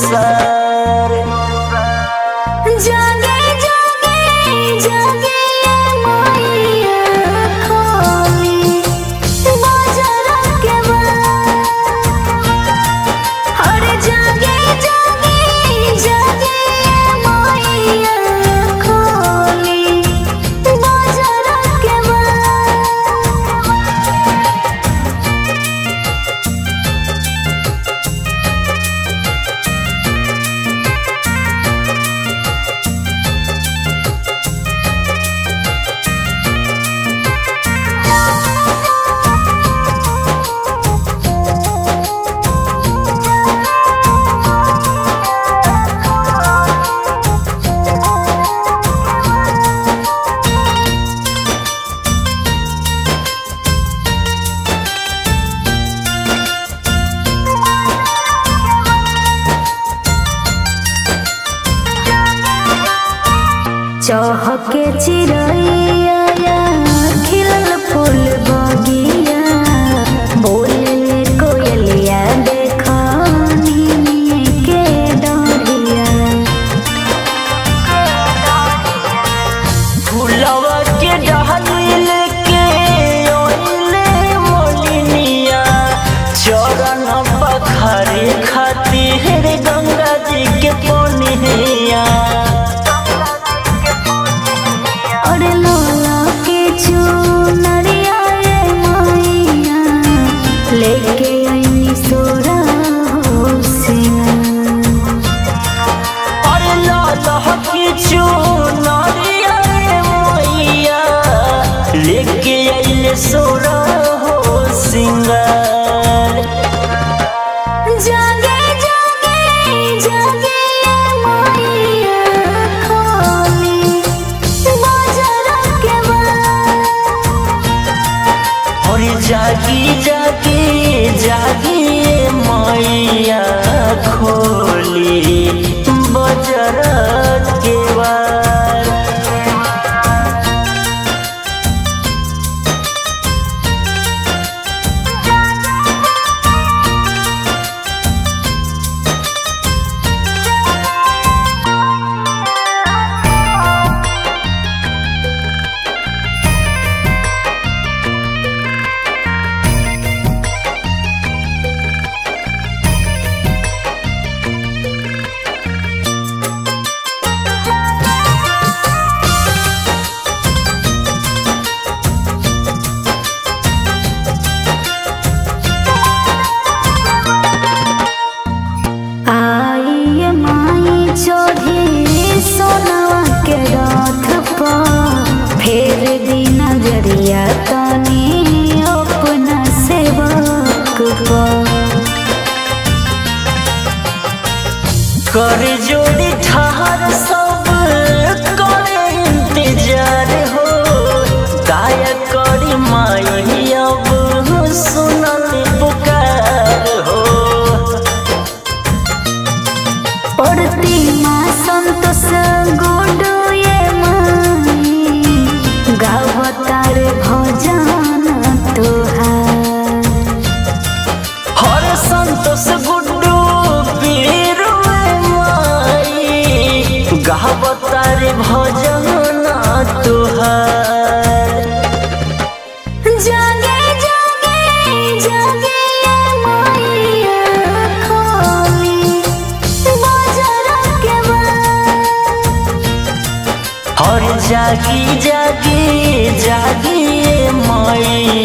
सार जागे जागे जागे मैया खोली बाजार के अरे जागे जागे जागे मैया खोली बाजार के चहके चिड़ैया खिलल फूल बगिया बोलले कोयलिया देखनी के डरिया फुलवा के डहलिल के ओइले मोलिनिया चरण पखारे खातिर गंगा जी के पनिया और लोला के चुनरिया रे मैया लेके आई सोरा हो सिंगा अरे लालह की चुनरिया रे मैया लेके आइले सोरा हो सिंगार जागे जागे जागे मैया खोली बाजार के और जागी जागी जागी मैया खोली बजर के बार आई माई चढ़ी सोनवा के रथ पर फेर दी नजरिया तनी अपना सेवक पर कर जोड़ी ठहर सब करे इंतजार हो दाया करी माई अब सुनल पुकार हो पड़ती माँ संतोष गुडू ये माई गावतार भजन तुहार हर संतोष गुड्डू पीरू माई गावतार भजन तुहार जागे जागे जागे मैया खोली बाजार के और जागी जागी जागी मैया